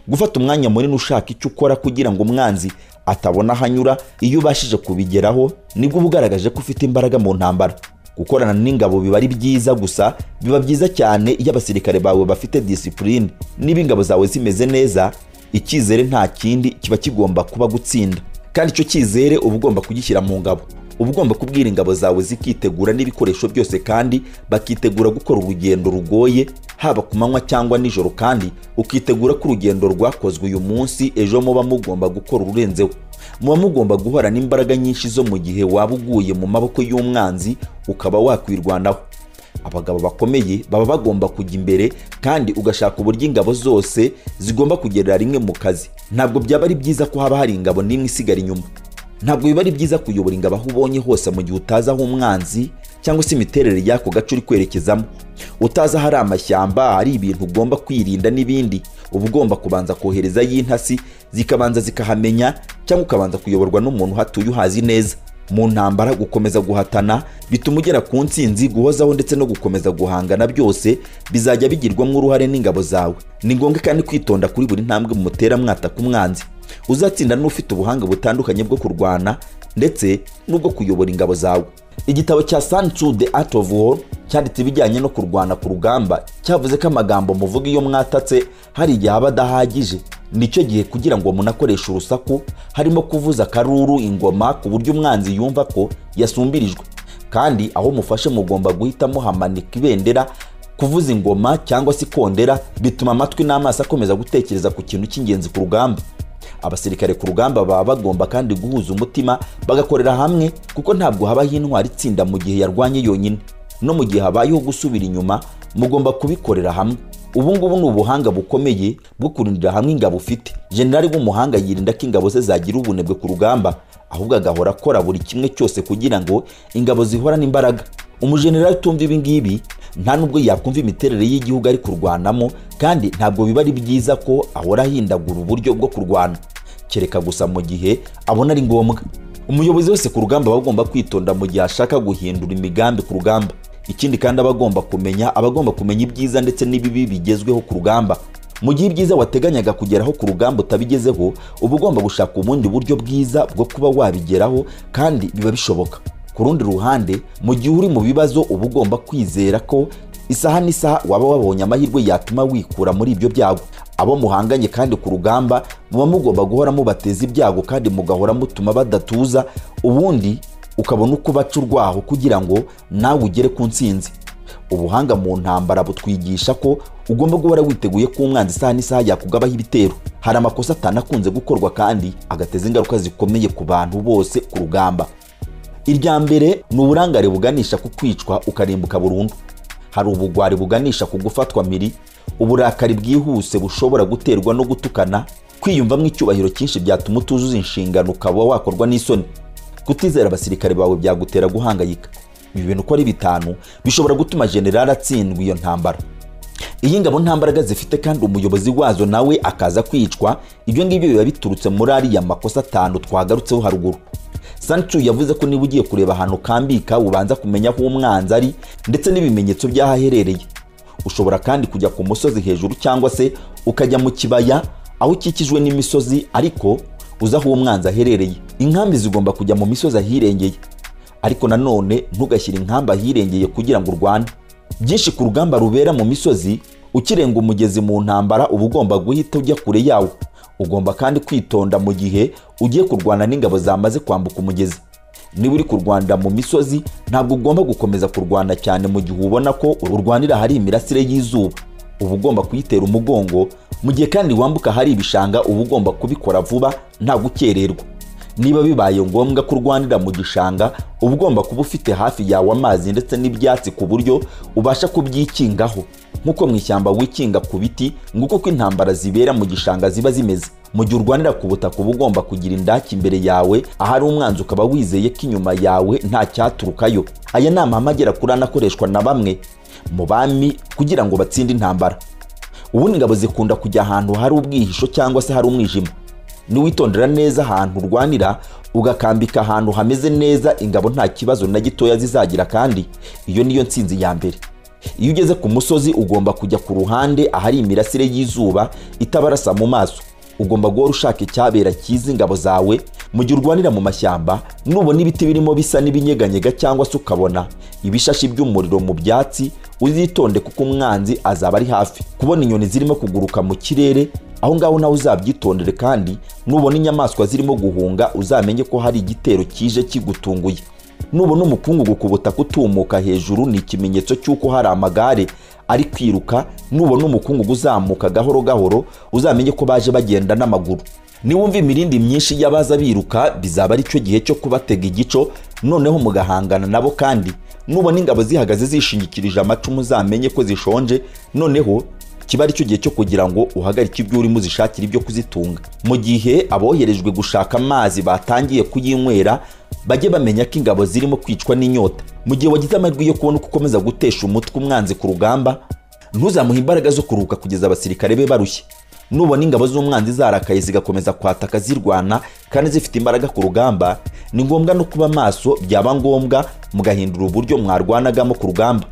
gufata umwanya munini ushaka icyo ukora kugira ngo umwanzi atabona aho anyura iyo ubashije kubigeraho nibwo uba ugaragaje ko ufite imbaraga mu ntambara gukorana n'ingabo biba ari byiza gusa biba byiza cyane iyo abasirikare bawe bafite disipurine niba ingabo zawe zimeze neza icyizere nta kindi kiba kigomba kuba gutsinda kandi icyo cyizere uba ugomba kugishyira mu ngabo uba ugomba kubwira ingabo zawe zikitegura n'ibikoresho byose kandi bakitegura gukora urugendo rugoye haba ku manywa cyangwa nijoro kandi ukitegura ko urugendo rwakozwe uyu munsi ejo muba mugomba gukora ururenzeho muba mugomba guhorana imbaraga nyinshi zo mu gihe waba uguye mu maboko y'umwanzi ukaba wakwirwanaho abagabo bakomeye baba bagomba kujya imbere kandi ugashaka uburyo ingabo zose zigomba kugerera rimwe mu kazi ntabwo byaba ari byiza ko haba hari ingabo n'imwe isigara inyuma ntabwo biba ari byiza kuyobora ingabo aho ubonye hose mu gihe utazi aho umwanzi cyangwa se imiterere y'ako gace uri kwerekezamo utazi ahari amashyamba hari ibintu ugomba kwirinda n'ibindi uba ugomba kubanza koherezayo intasi zikabanza zikahamenya cyangwa ukabanza kuyoborwa n'umuntu uhatuye uhazi neza mu ntambara gukomeza guhatana bituma ugera ku ntsinzi guhozaho ndetse no gukomeza guhangana byose bizajya bigirwamo uruhare n'ingabo zawe ni ngombwa kandi kwitonda kuri buri ntambwe mutera mwataka umwanzi uzatsinda n'ufite ubuhanga butandukanye bwo kurwana ndetse n'ubwo kuyobora ingabo zawe igitabo cya Sun Tzu The Art of War cyanditse ibijyanye no kurwana ku rugamba cyavuze ko amagambo muvuga iyo mwatatse hari igihe aba adahagije nicyo gihe kugira ngo munakoreshe urusaku harimo kuvuza akaruru ingoma ku buryo umwanzi yumva ko yasumbirijwe kandi aho mufashe mugomba guhita muhamanika ibendera kuvuza ingoma cyangwa se ikondera bituma amatwi n'amaso akomeza gutekereza ku kintu cy'ingenzi ku rugamba abasirikare ku rugamba baba bagomba kandi guhuza umutima bagakorera hamwe kuko ntabwo habaho intwari itsinda mu gihe yarwanye yonyine no mu gihe habayeho gusubira inyuma mugomba kubikorera hamwe ubu ngubu ni ubuhanga bukomeye bwo kurindira hamwe ingabo ufite generali w'umuhanga yirinda ko ingabo ze zagira ubunebwe ku rugamba ahubwo agahora akora buri kimwe cyose kugira ngo ingabo zihorane imbaraga umujenerali utumva ibi ngibi nta nubwo yakumva imiterere y'igihugu ari kurwanamo kandi ntabwo biba ari byiza ko ahora ahindagura uburyo bwo kurwana kereka gusa mu gihe abona ari ngombwa umuyobozi wese ku rugamba aba agomba kwitonda mu gihe ashaka guhindura imigambi ku rugamba ikindi kandi aba agomba kumenya aba agomba kumenya ibyiza ndetse n'ibibi bigezweho ku rugamba mu gihe ibyiza wateganyaga kugeraho ku rugamba utabigezeho uba ugomba gushaka ubundi buryo bwiza bwo kuba wabigeraho kandi biba bishoboka ku rundi ruhande mu gihe uri mu bibazo uba ugomba kwizera ko isaha n'isaha waba wabonye amahirwe yatuma wikura muri ibyo byago abo muhanganye kandi ku rugamba muba mugomba guhora mubateza ibyago kandi mugahora mutuma badatuza ubundi ukabona uko ubaca urwaho kugira ngo nawe ugere ku ntsinzi ubuhanga mu ntambara butwigisha ko ugomba guhora witeguye ko umwanzi isaha n'isaha yakugabaho ibitero hari amakosa atanakunze gukorwa kandi agateza ingaruka zikomeye ku bantu bose ku rugamba irya mbere ni uburangare buganisha ku kwicwa ukarimbuka burundu hari ubugwari buganisha ku gufatwa miri uburakari bwihuse bushobora guterwa no gutukana kwiyumvamo icyubahiro cyinshi byatuma utuzuza inshingano ukaba wakorwa n'isoni kutizera abasirikare bawe byagutera guhangayika ibi bintu uko ari bitanu bishobora gutuma generali atsindwa iyo ntambara iyo ingabo nta mbaraga zifite kandi umuyobozi wazo nawe akaza kwicwa ibyo ngibyo biba biturutse muri ariya makosa atanu twagarutseho haruguru sancu yavuze ko niba ugiye kureba ahantu kambika ubanza kumenya aho umwanzi ari ndetse n'ibimenyetso by'aho aherereye ushobora kandi kujya ku musozi hejuru cyangwa se ukajya mu kibaya aho ukikijwe n'imisozi ariko uzi aho umwanzi aherereye inkambi zigomba kujya mu misozi ahirengeye ariko nanone ntugashyire inkamba ahirengeye kugira ngo urwane byinshi ku rugamba rubera mu misozi ukirenga umugezi mu ntambara uba ugomba guhita ujya kure yawo ugomba kandi kwitonda mu gihe ugiye kurwana n'ingabo zamaze kwambuka umugezi niba uri kurwanira mu misozi ntabwo ugomba gukomeza kurwana cyane mu gihe ubona ko urwanira hari imirasire y'izuba uba ugomba kuyitera umugongo mu gihe kandi wambuka hari ibishanga uba ugomba kubikora vuba nta gukererwa niba bibaye ngombwa ko urwanira mu gishanga uba ugomba kuba ufite hafi yawe amazi ndetse n'ibyatsi ku buryo ubasha kubyikingaho nk'uko mu ishyamba wikinga ku biti nguko ko intambara zibera mu gishanga ziba zimeze mu gihe urwanira ku butaka uba ugomba kugira indaki imbere yawe ahari umwanzi ukaba wizeye ko inyuma yawe nta cyaturukayo aya ni amahame agera kuri ane akoreshwa na bamwe mu bami kugira ngo batsinde intambara ubundi ingabo zikunda kujya ahantu hari ubwihisho cyangwa se hari umwijima niwitondera neza ahantu urwanira ugakambika ahantu hameze neza ingabo nta kibazo na gitoya zizagira kandi iyo niyo nsinzi ya mbere iyo ugeze ku musozi ugomba kujya ku ruhande ahari imirasire y'izuba itabarasa mu maso ugomba guhora ushaka icyabera cyiza ingabo zawe mu gihe urwanira mu mashyamba nubona ibiti birimo bisa n'ibinyeganyega cyangwa se ukabona ibishashi by'umuriro mu byatsi uzitonde kuko umwanzi azaba ari hafi kubona inyoni zirimo kuguruka mu kirere aho ngaho nawe uzabyitondere kandi nubona inyamaswa zirimo guhunga uzamenye ko hari igitero kije kigutunguye nubona umukungugu ku butaka utumuka hejuru ni ikimenyetso cy'uko hari amagare ari kwiruka nubona umukungugu uzamuka gahoro gahoro uzamenye ko baje bagenda n'amaguru niwumva imirindi myinshi y'abaza biruka bizaba ari cyo gihe cyo kubatega igico noneho mugahangana nabo kandi nubona ingabo zihagaze zishingikirije amacumu uzamenye ko zishonje noneho kiba ari cyo gihe cyo kugira ngo uhagarike ibyo urimo uzishakira ibyo kuzitunga mu gihe aboherejwe gushaka amazi batangiye kuyinywera bajye bamenya ko ingabo zirimo kwicwa n'inyota mu gihe wagize amajwi yo kubona uko ukomeza gutesha umutwe umwanzi ku rugamba ntuzamuhe imbaraga zo kuruhuka kugeza abasirikare be barushye nubona ingabo z'umwanzi zarakaye zigakomeza kwataka zirwana kandi zifite imbaraga ku rugamba ni ngombwa no kuba maso byaba ngombwa mugahindura uburyo mwarwanagamo ku rugamba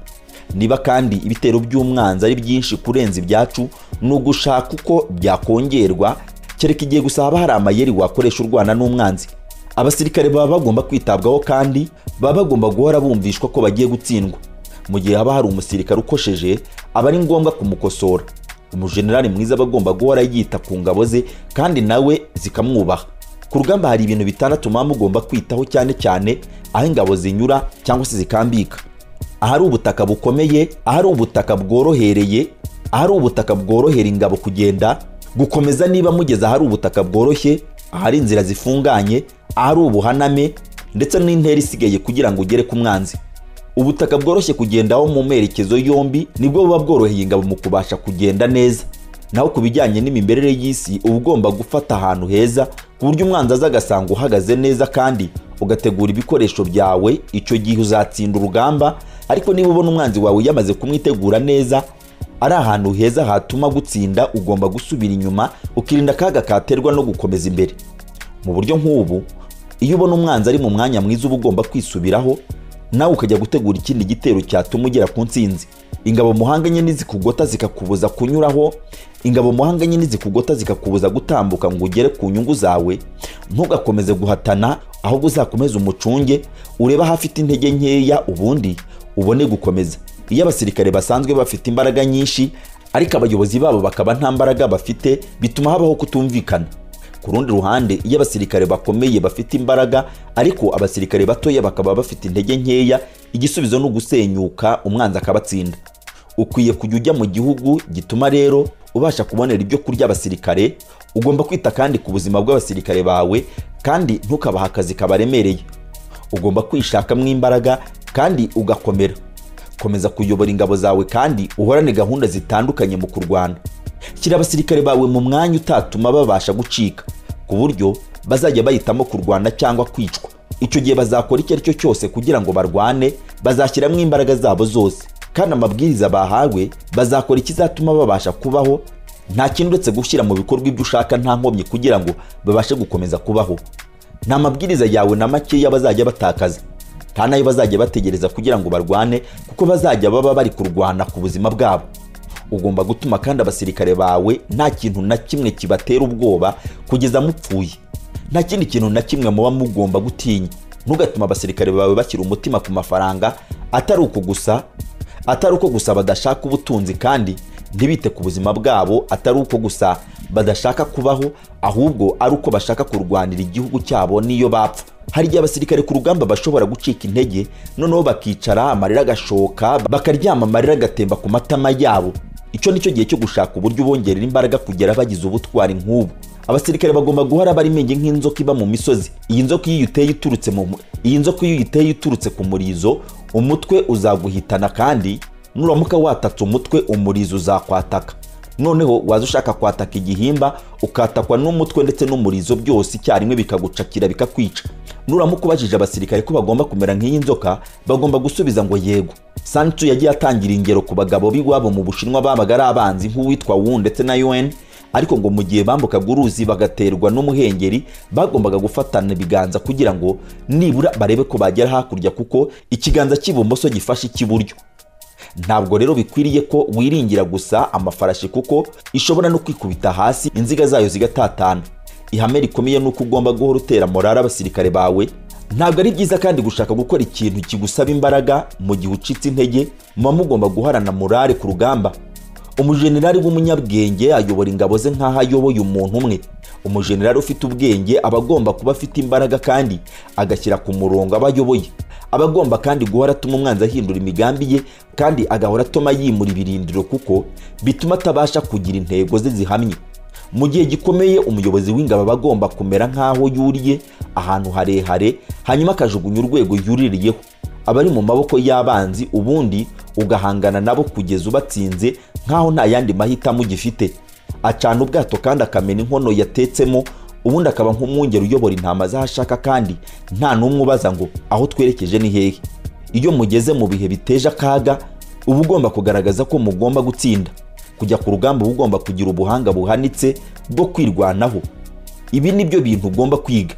niba kandi ibitero by'umwanzi ari byinshi kurenza ibyacu ni ugushaka uko byakongerwa kereka igihe gusa haba hari amayeri wakoresha urwana n'umwanzi abasirikare baba bagomba kwitabwaho kandi baba bagomba guhora bumvishwa ko bagiye gutsindwa mu gihe haba hari umusirikare ukosheje aba ari ngombwa kumukosora umujenerali mwiza aba agomba guhora yita ku ngabo ze kandi nawe zikamwubaha ku rugamba hari ibintu bitandatu muba mugomba kwitaho cyane cyane aho ingabo zinyura cyangwa se zikambika ahari ubutaka bukomeye ahari ubutaka bworohereye ahari ubutaka bworohera ingabo kugenda gukomeza niba mugeze ahari ubutaka bworoshye ahari inzira zifunganye ahari ubuhaname ndetse n'intera isigaye kugira ngo ugere ku mwanzi ubutaka bworoshye kugendaho mu merekezo yombi nibwo buba bworoheye ingabo mu kubasha kugenda neza naho ku bijyanye n'imimerere y'isi uba ugomba gufata ahantu heza ku buryo umwanzi aza agasanga uhagaze neza kandi ugategura ibikoresho byawe icyo gihe uzatsinda urugamba ariko niba ubona umwanzi wawe yamaze kumwitegura neza ari ahantu heza hatuma gutsinda ugomba gusubira inyuma ukirinda akaga katerwa no gukomeza imbere mu buryo nk'ubu iyo ubona umwanzi ari mu mwanya mwiza uba ugomba kwisubiraho nawe ukajya gutegura ikindi gitero cyatuma ugera ku ntsinzi ingabo muhanga nyine zikugota zikakubuza kunyuraho ingabo muhanga nyine zikugota zikakubuza gutambuka ngo ugere ku nyungu zawe ntugakomeze guhatana ahubwo uzakomeze umucunge urebe ahafite intege nkeya ubundi ubone gukomeza iyo abasirikare basanzwe bafite imbaraga nyinshi ariko abayobozi babo bakaba nta mbaraga bafite bituma habaho kutumvikana ku rundi ruhande iyo abasirikare bakomeye bafite imbaraga ariko abasirikare batoya bakaba bafite intege nkeya igisubizo ni ugusenyuka umwanzi akabatsinda ukwiye kujya ujya mu gihugu gituma rero ubasha kubonera ibyo kurya abasirikare ugomba kwita kandi ku buzima bw'abasirikare bawe kandi ntukabahe akazi kabaremereye ugomba kwishakamo imbaraga kandi ugakomera komeza kuyobora ingabo zawe kandi uhorane gahunda zitandukanye mu kurwana shyira abasirikare bawe mu mwanya utatuma babasha gucika ku buryo bazajya bahitamo kurwana cyangwa kwicwa icyo gihe bazakora icyo ari cyo cyose kugira ngo barwane bazashyiramo imbaraga zabo zose kandi amabwiriza bahawe bazakora ikizatuma babasha kubaho nta kintu uretse gushyira mu bikorwa ibyo ushaka nta nkomyi kugira ngo babashe gukomeza kubaho nta mabwiriza yawe na makeya bazajya batakaza nta n'ayo bazajya bategereza kugira ngo barwane kuko bazajya baba bari kurwana ku buzima bwabo ugomba gutuma kandi abasirikare bawe nta kintu na kimwe kibatera ubwoba kugeza mupfuye nta kindi kintu na kimwe muba mugomba gutinya ntugatuma abasirikare bawe bashyira umutima ku mafaranga atari uko gusa atari uko gusa badashaka ubutunzi kandi ntibite ku buzima bwabo atari uko gusa badashaka kubaho ahubwo ari uko bashaka kurwanira igihugu cyabo n'iyo bapfa hari igihe abasirikare ku rugamba bashobora gucika intege noneho bakicara amarira agashoka bakaryama amarira agatemba ku matama yabo icyo ni cyo gihe cyo gushaka uburyo ubongerera imbaraga kugera bagize ubutwari nk'ubu abasirikare bagomba guhora barimenye nk'inzoka iba mu misozi iyi nzoka iyo uyiteye iturutse mu iyi nzoka iyo uyiteye iturutse ku murizo umutwe uzaguhitana kandi nuramuka watatse umutwe umurizo uzakwataka noneho waza ushaka kwataka igihimba ukatakwa n'umutwe ndetse n'umurizo byose icyarimwe bikagucakira bikakwica nuramuka ubajije abasirikare ko bagomba kumera nk'iyi nzoka bagomba gusubiza ngo yego santu yagiye atangira ingero ku bagabo b'iwabo mu bushinwa babaga ari abanzi nk'uwitwa wu ndetse na un ariko ngo mu gihe bambukaga uruzi bagaterwa n'umuhengeri bagombaga gufatana ibiganza kugira ngo nibura barebe ko bagera hakurya kuko ikiganza cy'ibumoso gifashe icy'iburyo ntabwo rero bikwiriye ko wiringira gusa amafarashi kuko ishobora no kwikubita hasi inziga zayo zigatatana ihame rikomeye ni uko ugomba guhora utera morari abasirikare bawe ntabwo ari byiza kandi gushaka gukora ikintu kigusaba imbaraga mu gihe ucitse intege muba mugomba guharana morale ku rugamba umujenerali w'umunyabwenge ayobora ingabo ze nk'aho ayoboye umuntu umwe umujenerali ufite ubwenge aba agomba kuba afite imbaraga kandi agashyira ku murongo abo ayoboye aba agomba kandi guhora atuma umwanzi ahindura imigambi ye kandi agahora atuma yimura ibirindiro kuko bituma atabasha kugira intego ze zihamye mu gihe gikomeye umuyobozi w'ingabo aba agomba kumera nk'aho yuriye ahantu harehare hanyuma akajugunya urwego yuririyeho aba ari mu maboko y'abanzi ubundi ugahangana nabo kugeza ubatsinze nk'aho nta yandi mahitamo ugifite acana ubwato kandi akamena inkono yatetsemo ubundi akaba nk'umwungeri uyobora intama z'ahashaka kandi nta n'umwe ubaza ngo aho twerekeje ni hehe iyo mugeze mu bihe biteje akaga uba ugomba kugaragaza ko mugomba gutsinda kujya ku rugamba uba ugomba kugira ubuhanga buhanitse bwo kwirwanaho ibi ni byo bintu ugomba kwiga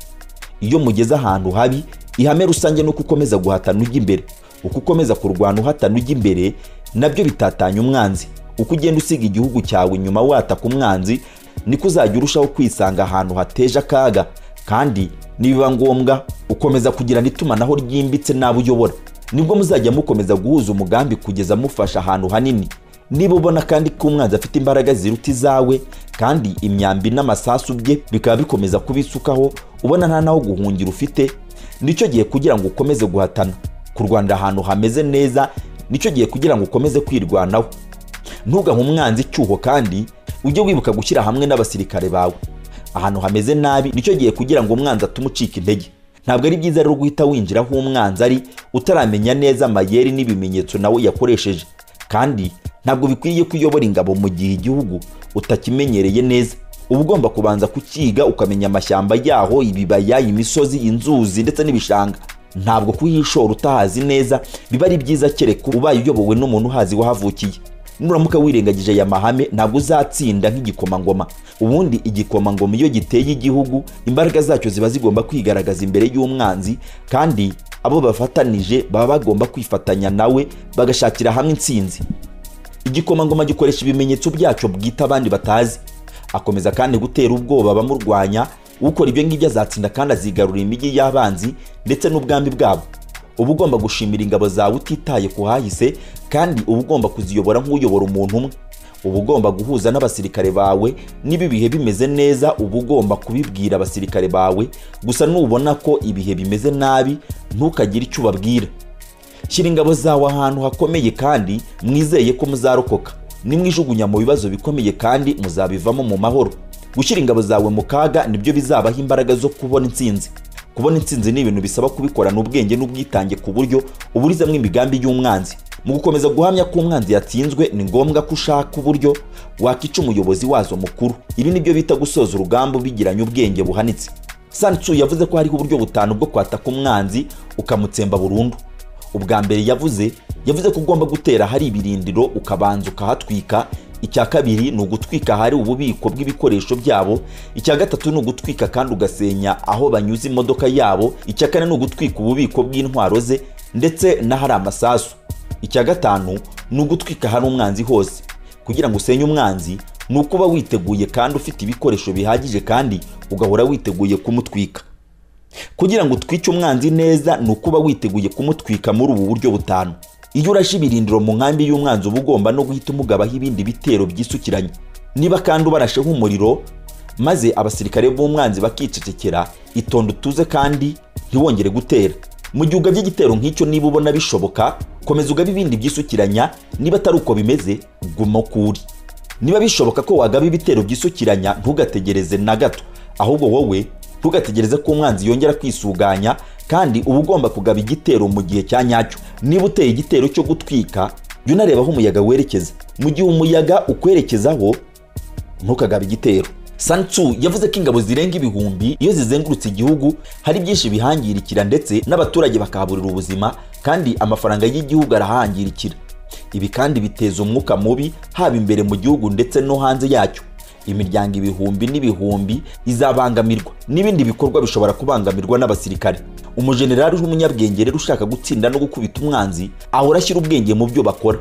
iyo mugeze ahantu habi ihame rusange ni uko ukomeza guhatana ujya imbere uko ukomeza kurwana uhatana ujya imbere nabyo bitatanya umwanzi uko ugenda usiga igihugu cyawe nyuma wataka umwanzi niko uzajya urushaho kwisanga ahantu hateje akaga kandi nibiba ngombwa ukomeza kugirana itumanaho ryimbitse n'abo uyobora nibwo muzajya mukomeza guhuza umugambi kugeza mufasha ahantu hanini niba ubona kandi ko umwanzi afite imbaraga ziruta izawe kandi imyambi n'amasasu bye bikaba bikomeza kubisukaho ubona nta n'aho guhungira ufite nicyo gihe kugira ngo ukomeze guhatana kurwanira ahantu hameze neza nicyo gihe kugira ngo ukomeze kwirwanaho ntugahe umwanzi icyuho kandi ujye wibuka gushyira hamwe n'abasirikare bawe ahantu hameze nabi nicyo gihe kugira ngo umwanzi atume ucika intege ntabwo ari byiza rero guhita winjira aho umwanzi ari utaramenya neza amayeri n'ibimenyetso nawe yakoresheje kandi ntabwo bikwiriye ko uyobora ingabo mu gihe igihugu utakimenyereye neza uba ugomba kubanza kukiga ukamenya amashyamba yaho ibibaya imisozi inzuzi ndetse n'ibishanga ntabwo kuyishora utahazi neza biba ari byiza kereka ubaye uyobowe n'umuntu uhazi wahavukiye nuramuka wirengagije aya mahame ntabwo uzatsinda nk'igikomangoma ubundi igikomangoma iyo giteye igihugu imbaraga zacyo ziba zigomba kwigaragaza imbere y'umwanzi kandi abo bafatanije baba bagomba kwifatanya nawe bagashakira hamwe intsinzi igikomangoma gikoresha ibimenyetso byacyo bwita abandi batazi akomeza kandi gutera ubwoba abamurwanya ukora ibyo ngibyo azatsinda kandi azigarurira imijyi y'abanzi ndetse n'ubwambi bwabo uba ugomba gushimira ingabo zawe utitaye ku hahise kandi uba ugomba kuziyobora nk'uyobora umuntu umwe uba ugomba guhuza n'abasirikare bawe niba ibihe bimeze neza uba ugomba kubibwira abasirikare bawe gusa nubona ko ibihe bimeze nabi ntukagire icyo ubabwira shyira ingabo zawe ahantu hakomeye kandi mwizeye ko muzarokoka nimwijugunya mu bibazo bikomeye kandi muzabivamo mu mahoro gushyira ingabo zawe mu kaga nibyo bizabaha imbaraga zo kubona intsinzi kubona intsinzi ni ibintu bisaba kubikorana ubwenge n'ubwitange ku buryo uburizamo imigambi y'umwanzi mu gukomeza guhamya ko umwanzi yatsinzwe ni ngombwa ko ushaka uburyo wakica umuyobozi wazo mukuru ibi ni byo bita gusoza urugamba ubigiranye ubwenge buhanitse sanitsu yavuze ko hariho uburyo butanu bwo kwataka umwanzi ukamutsemba burundu ubwa mbere yavuze yavuze ko ugomba gutera ahari ibirindiro ukabanza ukahatwika icya kabiri ni ugutwika ahari ububiko bw'ibikoresho byabo icya gatatu ni ugutwika kandi ugasenya aho banyuze imodoka yabo icya kane ni ugutwika ububiko bw'intwaro ze ndetse n'ahari amasasu icya gatanu ni ugutwika ahari umwanzi hose kugira ngo usenye umwanzi ni ukuba witeguye kandi ufite ibikoresho bihagije kandi ugahora witeguye kumutwika kugira ngo utwike umwanzi neza ni ukuba witeguye kumutwika muri ubu buryo butanu iyo urashe ibirindiro mu nkambi y'umwanzi uba ugomba no guhita umugabaho ibindi bitero byisukiranye niba kandi ubarasheho umuriro maze abasirikare b'umwanzi bakicecekera itonde utuze kandi ntiwongere gutera mu gihe ugabye igitero nk'icyo niba ubona bishoboka komeza ugabe ibindi byisukiranya niba atari uko bimeze guma kuri niba bishoboka ko wagaba ibitero byisukiranya ntugategereze na gato ahubwo wowe ntugategereze ko umwanzi yongera kwisuganya kandi uba ugomba kugaba igitero mu gihe cya nyacyo niba uteye igitero cyo gutwika jya unareba aho umuyaga werekeza mu gihe umuyaga ukwerekezaho ntukagabe igitero sanitsu yavuze ko ingabo zirenga ibihumbi iyo zizengurutse igihugu hari byinshi bihangirikira ndetse n'abaturage bakahaburira ubuzima kandi amafaranga y'igihugu arahangirikira ibi kandi biteza umwuka mubi haba imbere mu gihugu ndetse no hanze yacyo imiryango ibihumbi n'ibihumbi izabangamirwa n'ibindi bikorwa bishobora kubangamirwa n'abasirikare umujenerali w'umunyabwenge rero ushaka gutsinda no gukubita umwanzi ahora ashyira ubwenge mu byo bakora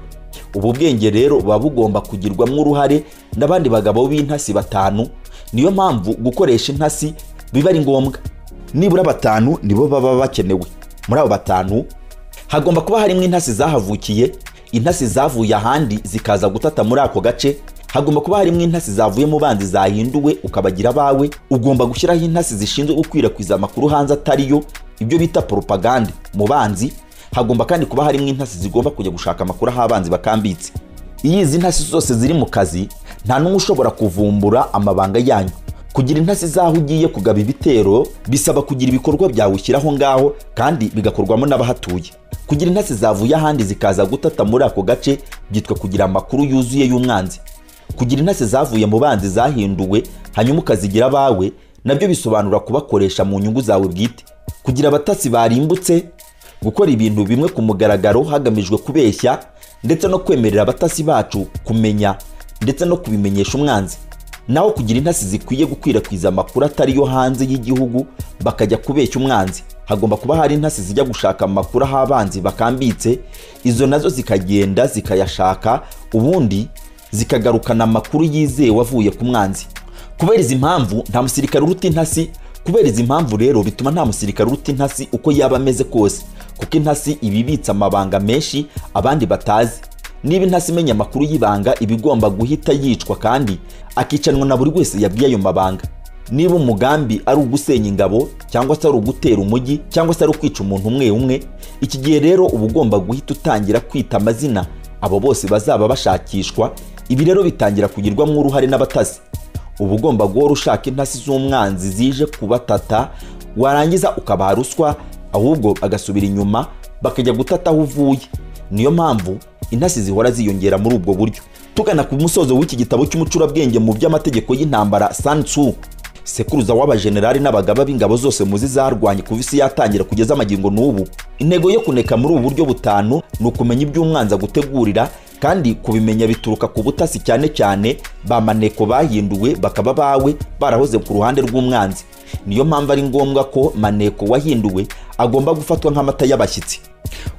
ubu bwenge rero buba bugomba kugirwamo uruhare n'abandi bagabo b'intasi batanu niyo mpamvu gukoresha intasi biba ari ngombwa nibura batanu nibo baba bakenewe muri abo batanu hagomba kuba harimo intasi zahavukiye intasi zavuye ahandi zikaza gutata muri ako gace hagomba kuba harimo intasi zavuye mu banzi zahinduwe ukabagira abawe ugomba gushyiraho intasi zishinzwe gukwirakwiza amakuru hanze atari yo ibyo bita poropagande mu banzi hagomba kandi kuba harimo intasi zigomba kujya gushaka amakuru aho abanzi bakambitse iyo izi ntasi zose ziri mu kazi nta n'umwe ushobora kuvumbura amabanga yanyu kugira intasi z'aho ugiye kugaba ibitero bisaba kugira ibikorwa byawe ushyiraho ngaho kandi bigakorwamo n'abahatuye kugira intasi zavuye ahandi zikaza gutata muri ako gace byitwa kugira amakuru yuzuye y'umwanzi kugira intasi zavuye mu banzi zahinduwe hanyuma ukazigira abawe nabyo bisobanura kubakoresha mu nyungu zawe bwite kugira abatasi barimbutse gukora ibintu bimwe ku mugaragaro hagamijwe kubeshya ndetse no kwemerera abatasi bacu kumenya ndetse no kubimenyesha umwanzi naho kugira intasi zikwiye gukwirakwiza amakuru atari yo hanze y'igihugu bakajya kubeshya umwanzi hagomba kuba hari intasi zijya gushaka amakuru aho abanzi bakambitse izo nazo zikagenda zikayashaka ubundi zikagarukana amakuru yizewe avuye ku mwanzi kubera izi mpamvu nta musirikare uruta intasi kubera izi mpamvu rero bituma nta musirikare uruta intasi uko yaba ameze kose kuko intasi iba ibitse amabanga menshi abandi batazi niba intasi imenya amakuru y'ibanga iba igomba guhita yicwa kandi akicanwa na buri wese yabwiye ayo mabanga niba umugambi ari ugusenya ingabo cyangwa se ari ugutera umujyi cyangwa se ari ukwica umuntu umwe umwe iki gihe rero uba ugomba guhita utangira kwita amazina abo bose bazaba bashakishwa ibi rero bitangira kugirwamo uruhare n'abatasi uba ugomba guhora ushaka intasi z'umwanzi zije kubatata warangiza ukabaha ruswa ahubwo bagasubira inyuma bakajya gutata aho uvuye niyo mpamvu intasi zihora ziyongera muri ubwo buryo tugana ku musozo w'iki gitabo cy'umucurabwenge mu by'amategeko y'intambara sanitsu sekuruza w'abajenerali n'abagaba b'ingabo zose muzi zarwanye kuva isi yatangira kugeza amagingo n'ubu intego yo kuneka muri ubu buryo butanu ni ukumenya iby'umwanzi agutegurira kandi kubimenya bituruka ku butasi cyane cyane ba maneko bahinduwe bakaba bawe barahoze ku ruhande rw'umwanzi niyo mpamvu ari ngombwa ko maneko wahinduwe agomba gufatwa nk'amata y'abashyitsi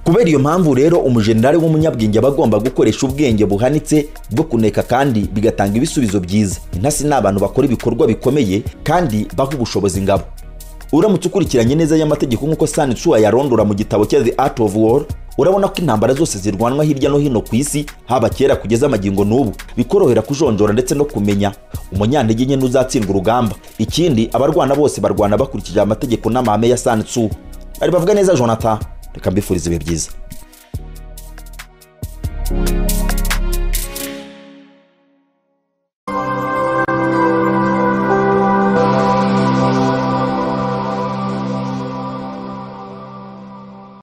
kubera iyo mpamvu rero umujenerali w'umunyabwenge aba agomba gukoresha ubwenge buhanitse bwo kuneka kandi bigatanga ibisubizo byiza intasi ni abantu bakora ibikorwa bikomeye kandi baha ubushobozi ingabo uramutse ukurikiranye neza y'amategeko nk'uko sani tsuwa yarondora mu gitabo cya the art of war urabona ko intambara zose zirwanwa hirya no hino ku isi haba kera kugeza amagingo n'ubu bikorohera kujonjora ndetse no kumenya umunyantege nke n'uzatsindwa urugamba ikindi abarwana bose barwana bakurikije amategeko n'amahame ya sani tsuwa ari bavuga neza jonathan reka mbifuriza ibihe byiza